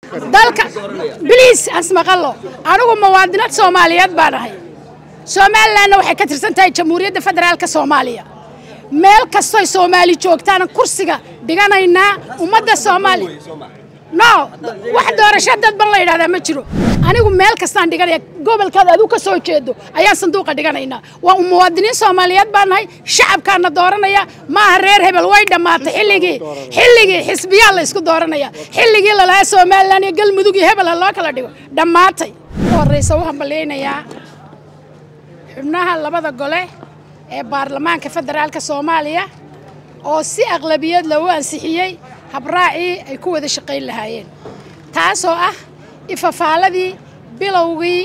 dalka biliis asmaqallo anigu muwaadinad soomaaliyeed baan ahay somalilanna waxay ka tirsan tahay jamhuuriyadda federaalka soomaaliya meel kastoy soomaali joogtaana kursiga dhiganaynaa ummadda soomaaliya no wax doorasho dadban la yidhahdaa ma jiro anigu meel kastaan dhiganaya gobolkaada adigu ka soo jeedo ayaan sanduuqa dhiganaynaa waa muwaadiniin soomaaliyeed baan nahay shacabkaana dooranaya maaha reer hebel way dhammaatay xilligii xilligii xisbiyaa la isku dooranaya xilligii lalahaa somalilan iyo galmudug iyo hebel ha loo kala dhigo dhammaatay horeysa u hambalyaynayaa xubnaha labada gole ee baarlamaanka federaalka soomaaliya oo si aqlabiyad lagu ansixiyey habraacii ay ku wada shaqayn lahaayeen taasoo ah ifafaaladii bilowgii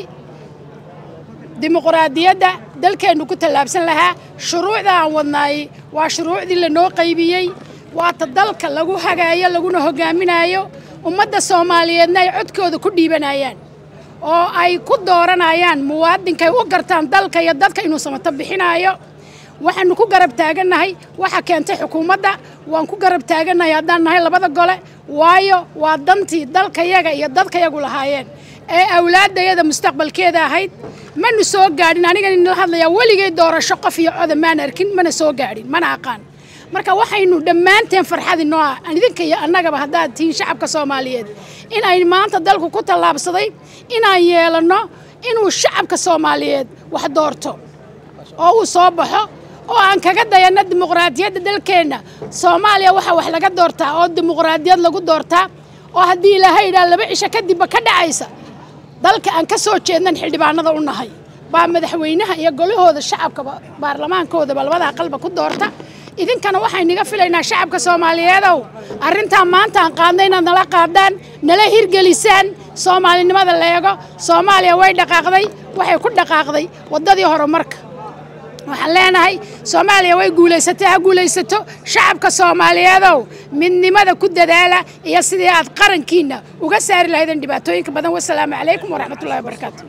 dimuquraadiyadda dalkeennu ku tallaabsan lahaa shuruucda aan wadnaayey waa shuruucdii lanoo qaybiyey waata dalka lagu hagaayo laguna hogaaminaayo ummadda soomaaliyeedna ay codkooda ku dhiibanayaan oo ay ku dooranayaan muwaadinkay u gartaan dalka iyo dadka inuu samato bixinaayo waxaanu ku garab taagannahay waxa keentay xukuumadda waan ku garab taagannahay haddaan nahay labada gole waayo waa dantii dalkayaga iyo dadkayagu lahaayeen ee awlaaddayada mustaqbalkeeda ahayd manu soo gaadhin anigan inala hadlayaa weligay doorasho qof iyo coda maan arkin mana soo gaadhin mana aqaan marka waxaynu dhammaanteen farxadi noo ah idinka iyo annagaba haddaad tihiin shacabka soomaaliyeed in ay maanta dalku ku tallaabsaday inaan yeelanno inuu shacabka soomaaliyeed wax doorto oo uu soo baxo oo aan kaga dayanno dimuqraadiyadda dalkeenna soomaaliya waxaa wax laga doortaa oo dimuqraadiyad lagu doortaa oo haddii ilaahay idhaa laba cisho kadibba ka dhacaysa dalka aan ka soo jeednan xildhibaanada u nahay baa madaxweynaha iyo golahooda shacabkaba baarlamaankoodaba labada aqalba ku doorta idinkana waxayniga filaynaa shacabka soomaaliyeedow arrintaa maanta aan qaadna inaad nala qaadaan nala hirgelisaan soomaalinimada leego soomaaliya way dhaqaaqday waxay ku dhaqaaqday waddadii horumarka waxaan leenahay soomaaliya way guulaysatay ha guulaysato shacabka soomaaliyeedow midnimada ku dadaala iyo sidii aad qarankiinna uga saari lahaydeen dhibaatooyinka badan wasalaamu calaykum waraxmatullahi wabarakaatu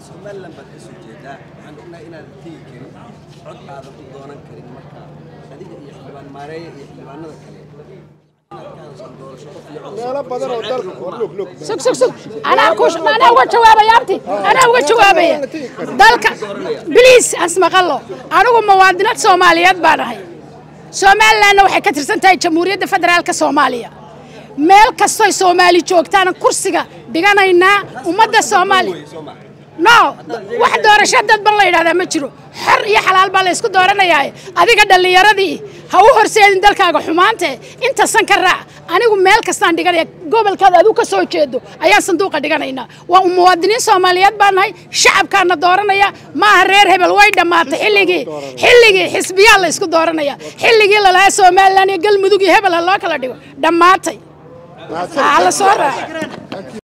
sug sug sug anaa ku anaa uga jawaabaya abti anaa uga jawaabaya dalka biliis asmaqallo anigu muwaadinad soomaaliyeed baan ahay somalilanna waxay ka tirsan tahay jamhuuriyadda federaalka soomaaliya meel kastoy soomaali joogtaana kursiga dhiganaynaa ummadda soomaaliya no wax doorasho dadban la yidhahdaa ma jiro xor iyo xalaal baa la ysku dooranayaa adiga dhallinyaradii ha u horseedin dalkaaga xumaante inta san ka raac anigu meel kastaan dhiganaya gobolkaada adigu ka soo jeedo ayaan sanduuqa dhiganaynaa waa muwaadiniin soomaaliyeed baan nahay shacabkaana dooranaya maaha reer hebel way dhammaatay xilligii xilligii xisbiyaa la isku dooranaya xilligii lalahaa somalilan iyo galmudug iyo hebel ha loo kala dhigo dhammaatay la soo raaca